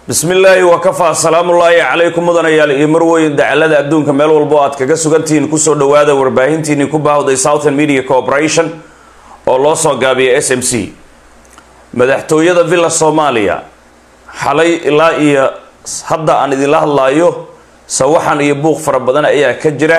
bismi illaahi wakafaa asalaamullaahi calaykum mudanayaal iyo marweyn dacalada adduunka meel walbo aad kaga sugantihiin kusoo dhawaada warbaahintiinii ku baahday southern media corporation oo loo soo gaabiya s m c madaxtooyada villa soomaaliya xalay ilaa iyo hadda aan idinla hadlaayo sawaxan iyo buuq fara badan ayaa ka jira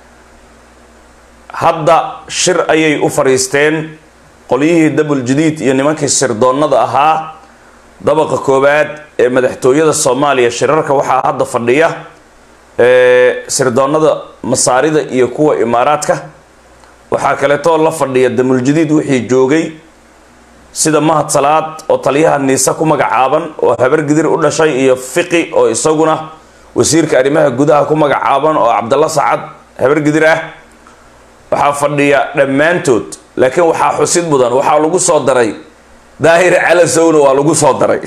hadda shir ayay u fadhiisteen qolyihii dabul jadiid iyo nimankii sirdoonnada ahaa dabaqa koowaad ee madaxtooyada soomaaliya shirarka waxaa hadda fadhiya sirdoonnada masaarida iyo kuwa imaaraadka waxaa kaleetoo la fadhiya damuljadiid wixii joogay sida mahad salaad oo taliyaha niise ku magacaaban oo habar gidir u dhashay iyo fiqi oo isaguna wasiirka arrimaha gudaha ku magacaaban oo cabdalla sacad habar gidir ah waxaa fadhiya dhammaantood laakiin waxaa xusid mudan waxaa lagu soo daray daahir calasowna waa lagu soo daray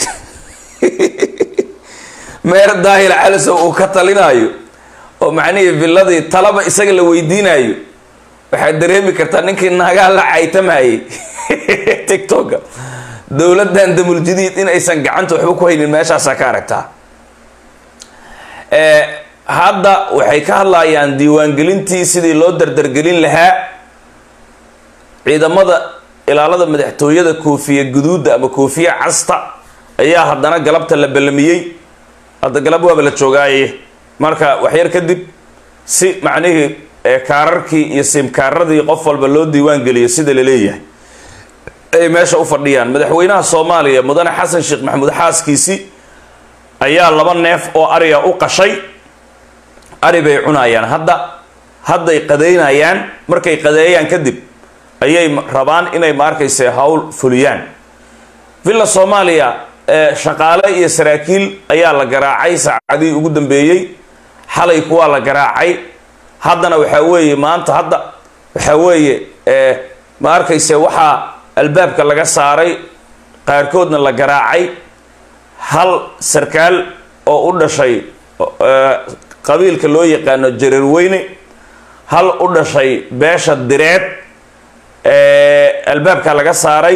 meer daahir calasow uu ka talinayo oo macnihii villadii talaba isaga la weydiinayo waxaad dareemi kartaa ninkii naagaa la caytamayay tictoka dowladdan damul jadiid in aysan gacanta waxba ku haynin meeshaasaa ka aragtaa hadda waxay ka hadlayaan diiwaangelintii sidii loo dardargelin lahaa ciidamada ilaalada madaxtooyada koofiya guduudda ama koofiya casta ayaa haddana galabta la ballamiyey hadda galab waaba la joogaaye marka waxyar kadib si macnihii kaararkii iyo simkaaradii qof walba loo diiwaan geliyo sida la leeyahay ay meesha u fadhiyaan madaxweynaha soomaaliya mudane xasan sheekh maxamuud xaaskiisi ayaa laba neef oo ariga u qashay ari bay cunayaan hadda hadday qadeynayaan markay qadeeyaan kadib ayay rabaan inay maarkayse hawl fuliyaan villa soomaaliya shaqaale iyo saraakiil ayaa la garaacay saacadihii ugu dambeeyey xalay kuwaa la garaacay haddana waxaa weeye maanta hadda waxaa weeye ma arkayse waxaa albaabka laga saaray qaarkoodna la garaacay hal sarkaal oo u dhashay qabiilka loo yaqaano jareerweyne hal u dhashay beesha direed albaabka laga saaray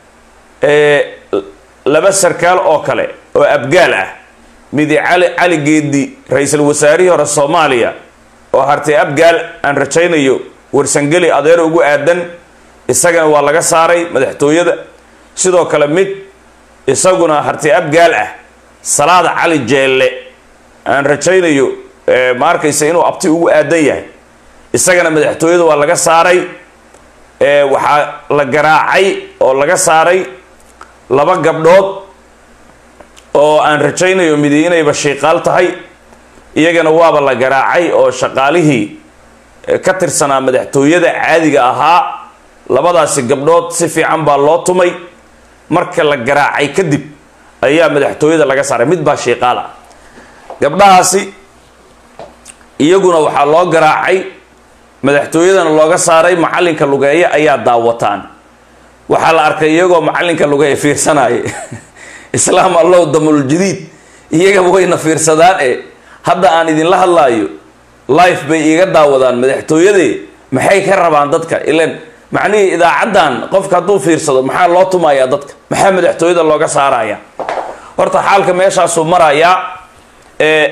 laba sarkaal oo kale oo abgaal ah midi cali cali geedi ra-iisul wasaarihii hore soomaaliya oo hartay abgaal aan rajaynayo warsangeli adeer ugu aadan isagana waa laga saaray madaxtooyada sidoo kale mid isaguna hartay abgaal ah salaada cali jeelle aan rajaynayo ma arkaysa inuu abti ugu aadan yahay isagana madaxtooyada waa laga saaray waxaa la garaacay oo laga saaray laba gabdhood oo aan rajaynayo midi inayba shiiqaal tahay iyagana waaba la garaacay oo shaqaalihii ka tirsanaa madaxtooyada caadiga ahaa labadaasi gabdhood si fiican baa loo tumay marka la garaacay kadib ayaa madaxtooyada laga saaray mid baa shiiqaal ah gabdhahaasi iyaguna waxaa loo garaacay madaxtooyadana looga saaray macallinka lugeeye ayaa daawataan waxaa la arkay iyagoo macallinka lugeeye fiirsanaya islaam allow damul jadiid iyagaba wayna fiirsadaan e hadda aan idinla hadlaayo life bay iiga daawadaan madaxtooyadee maxay ka rabaan dadka ilan macnihii idaacaddan qofka hadduu fiirsado maxaa loo tumayaa dadka maxaa madaxtooyada looga saaraya horta xaalka meeshaasuu marayaa ee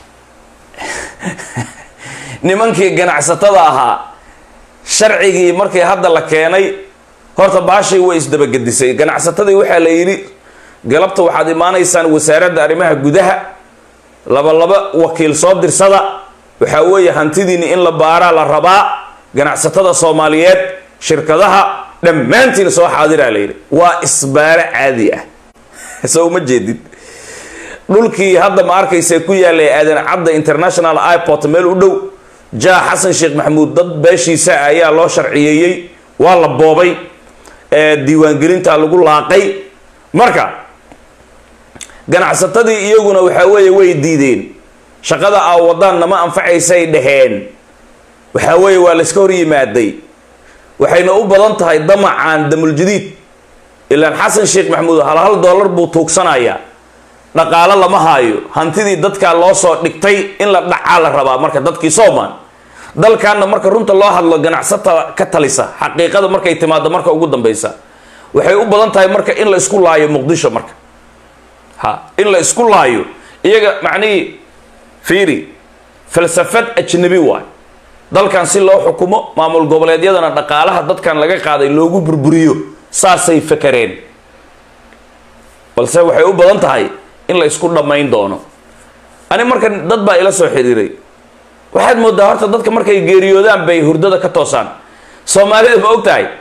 nimankii ganacsatada ahaa sharcigii markii hadda la keenay horta baashay way isdabagedisay ganacsatadii waxaa la yidhi galabta waxaad imaanaysaan wasaaradda arrimaha gudaha laba laba wakiil soo dirsada waxaa weeye hantidiini in la baaraa la rabaa ganacsatada soomaaliyeed shirkadaha dhammaantiin soo xaadiraa la yidhi waa isbaaro caadi ah so uma jeedid dhulkii hadda ma arkaysa ku yaalay aadan cadda international iport meel u dhow jaa xasan sheekh maxamuud dad beeshiisa ayaa loo sharciyeeyey waa la boobay diiwaangelinta lagu laaqay marka ganacsatadii iyaguna waxaa weeye way diideen shaqada aa wadaan nama anfacaysay dhaheen waxaa weeye waa layska hor yimaaday waxayna u badan tahay damacaan damuljadiid ilaan xasan sheekh maxamuud hal hal dollar buu tuugsanayaa dhaqaalo lama haayo hantidii dadkaa loo soo dhigtay in la dhacaa la rabaa marka dadkii soomaan dalkaana marka runta loo hadlo ganacsata ka talisa xaqiiqada markay timaado marka ugu dambeysa waxay u badan tahay marka in la isku laayo muqdisho marka ha in la isku laayo iyaga macnihii fiiri falsafad ajnabi waay dalkan si loo xukumo maamul goboleedyadana dhaqaalaha dadkan laga qaaday loogu burburiyo saasay fakareen balse waxay u badan tahay in la isku dhammayn doono ani marka dad baa ila soo xiriiray waxaad moodaa horta dadka markay geeriyoodaan bay hurdada ka toosaan soomaalida ma og tahay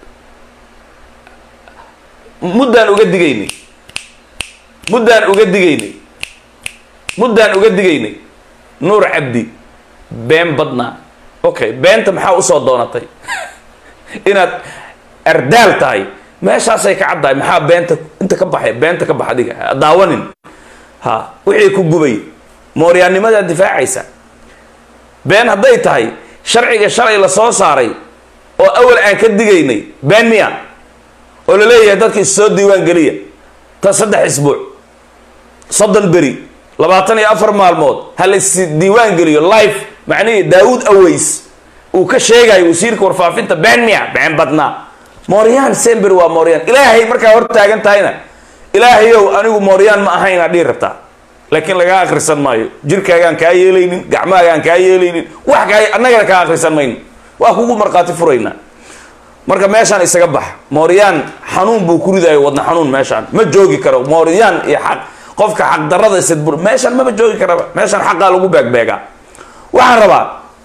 muddaan uga digaynay muddaan uga digaynay muddaan uga digaynay nuur cabdi been badnaa okay beenta maxaa usoo doonatay inaad ardaal tahay meeshaasay ka caddahay maxaa beenta inta ka baxay beenta ka bax adiga ha daawanin ha wixii ku gubay mooryaannimadaad difaacaysa been hadday tahay sharciga shalay la soo saaray oo awal aan ka digaynay been miya oo la leeyahay dadka is soo diiwaan geliya ta saddex isbuuc soddon beri labaatan iyo afar maalmood ha la is diiwaan geliyo life macnihii daawud aways uu ka sheegayo wasiirka warfaafinta been miya been badnaa mooryaan sember waa mooryaan ilaahay markaa hor taagan tahayna ilaahayow anigu mooryaan ma ahayn aad dhihi rabtaa laakiin lagaa akhrisan maayo jirkaagaan kaa yeelaynin gacmahaagaan kaa yeelaynin wax kaa annagana kaa akhrisan mayno waa kugu markhaati furaynaa marka meeshaan isaga bax mooryaan xanuun buu ku ridayo wadna xanuun meeshaan ma joogi karo mooryaan iyo xaq qofka xaqdarada sidbur meeshaan maba joogi karaba meeshaan xaqaa lagu beegbeegaa waxaan rabaa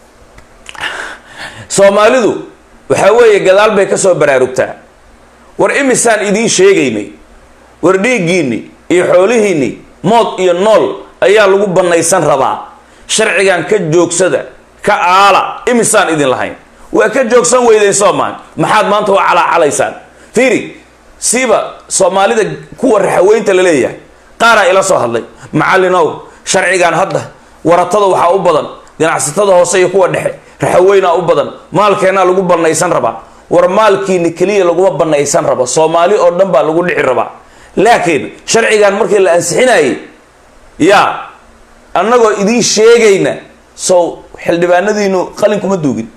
soomaalidu waxaa weeye gadaal bay ka soo baraarugtaa war imisaan idiin sheegaynay war dhiiggiinni iyo xoolihiinni mood iyo nool ayaa lagu bannaysan rabaa sharcigan ka joogsada ka aala imisaan idin lahayn waa ka joogsan weydeen soomaan maxaad maanta waa calaacalaysaan fiiri siiba soomaalida kuwa raxaweynta la leeyahay qaaraa ila soo hadlay macallinow sharcigan hadda waratada waxaa u badan ganacsatada hoose iyo kuwa dhexe raxaweynaa u badan maalkeennaa lagu bannaysan rabaa war maalkiini keliya laguma bannaysan rabo soomaali oo dhan baa lagu dhici rabaa laakiin sharcigan markii la ansixinayay yaa annagoo idiin sheegayna sow xildhibaanadiinu qalin kuma duugin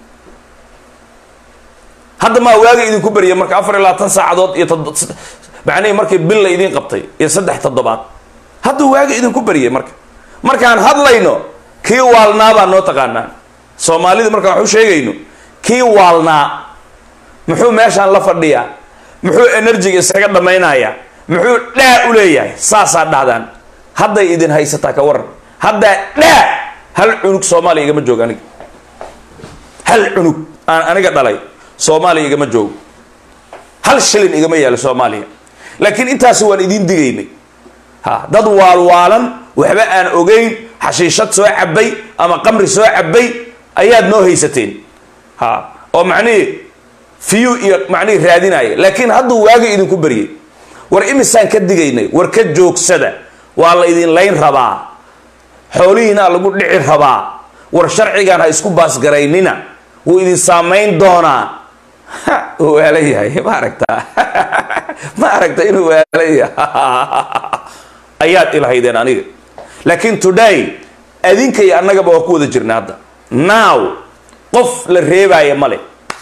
hadda maa waaga idinku beriya marka afar iyo labaatan saacadood iyo macnihii markii bil la idiin qabtay iyo saddex toddobaad hadda waaga idinku beriyay marka markaan hadlayno kii waalnaa baa noo taqaanaa soomaalida markaan waxu sheegayno kii waalnaa muxuu meeshaan la fadhiyaa muxuu enerjiga isaga dhammaynayaa muxuu dhaa u leeyahay saasaa dhahdaan hadday idin haysataa ka waran haddaa dhaa hal cunug soomaaliya igama joogo aniga hal cunug aan aniga dhalay soomaaliya igama joogo hal shilin igama yaalo soomaaliya laakiin intaasi waan idiin digaynay ha dad waalwaalan waxba aan ogeyn xashiishad soo cabay ama qamri soo cabay ayaad noo haysateen ha oo macnihii fiyu iyo macnihii raadinaya laakiin hadduu waaga idinku baryay war imisaan ka digaynay war ka joogsada waa la idin layn rabaa xoolihiinaa lagu dhici rabaa war sharcigan ha isku baasgaraynina wuu idin saamayn doonaa waala yahay ma aragtaa ma aragta inuu waala yahay ayaad ilahaydeen aniga laakiin today adinka iyo annagaba waa ku wada jirna hadda now qof la reebaya male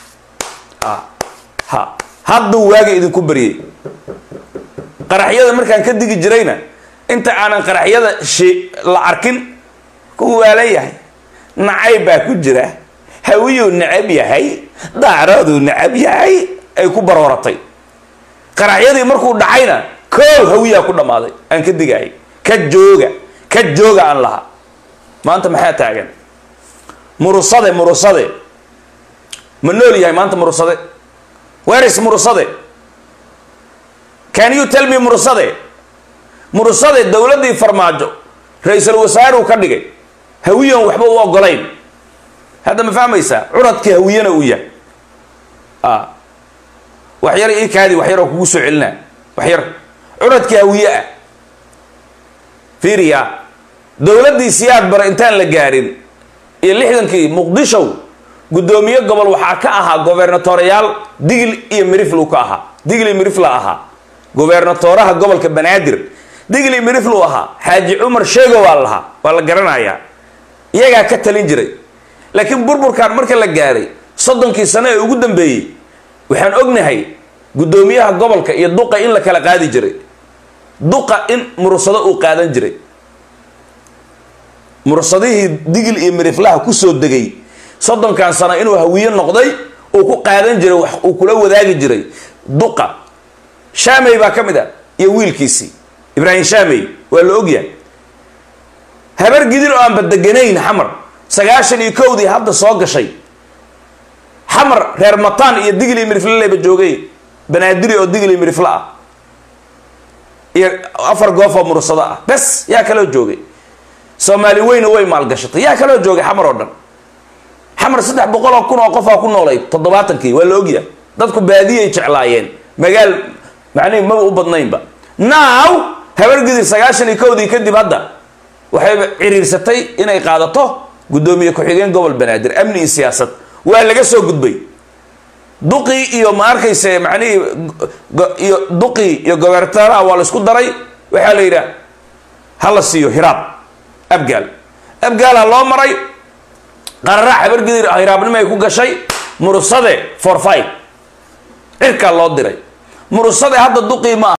ha hadduu waaga idinku baryay qaraxyada markaan ka digi jirayna inta aanan qaraxyada shi la arkin ku waala yahay nacayb baa ku jira hawiyuu necab yahay daaraduu necab yahay ay ku barooratay qaraxyadii markuu dhacayna koow hawiyaa ku dhammaaday aan ka digaayay ka jooga ka jooga aan lahaa maanta maxaa taagan murusade murusade ma nool yahay maanta murusade weris murusade can you tell me murusade murusade dowladdii farmaajo ra-iisul wasaaruu ka dhigay hawiyan waxba u ogolayn hadda ma fahmaysaa curadkii hawiyana uu yahay waxyar ii kaadi waxyar oo kugu soo celinaa waxyar curadkii hawiye ah fiiriya dowladdii siyaad bare intaan la gaarin iyo lixdankii muqdishow guddoomiye gobol waxaa ka ahaa gobernatoreyaal digil iyo miriflu ka ahaa digil iyo mirifla ahaa gobernatoraha gobolka banaadir digil iyo miriflu ahaa xaaji cumar sheego waa lahaa waa la garanayaa iyagaa ka talin jiray laakiin burburkan marka la gaaray soddonkii sano ee ugu dambeeyey waxaan ognahay guddoomiyaha gobolka iyo duqa in la kala qaadi jiray duqa in mursado uu qaadan jiray mursadihii digil iyo miriflaha kusoo degay soddonkan sano inuu hawiye noqday uu ku qaadan jiray wax uu kula wadaagi jiray duqa shaamey baa ka mid a iyo wiilkiisii ibraahim shaamey waa la ogyahay habar gidin oo aanba deganayn xamar sagaashan iyo kowdii hadda soo gashay xamar reer mataan iyo digil iyo mirifle leba joogay banaadiri oo digil iyo mirifle ah iyo afar goof oo mursado ah bes yaa kaloo joogay soomaali weyna way maalgashatay yaa kaloo joogay xamar oo dhan xamar saddex boqol oo kun oo qofaa ku noolay toddobaatankii waa la ogyahay dadku baadiyay jeclaayeen magaal macnihi maba u badnaynba now habargidir sagaashan iyo kowdii kadib hadda waxay ciriirsatay inay qaadato guddoomiye ku-xigeen gobol banaadir amni iyo siyaasad waa laga soo gudbay duqii iyo ma arkayse macnihii iyo duqii iyo gobertaraha waa la isku daray waxaa la yidhaha ha la siiyo hiraab abgaal abgaal ha loo maray qararac habargidir hiraabnimo ay ku gashay murusade for five cirkaa loo diray murusade hadda duqii ma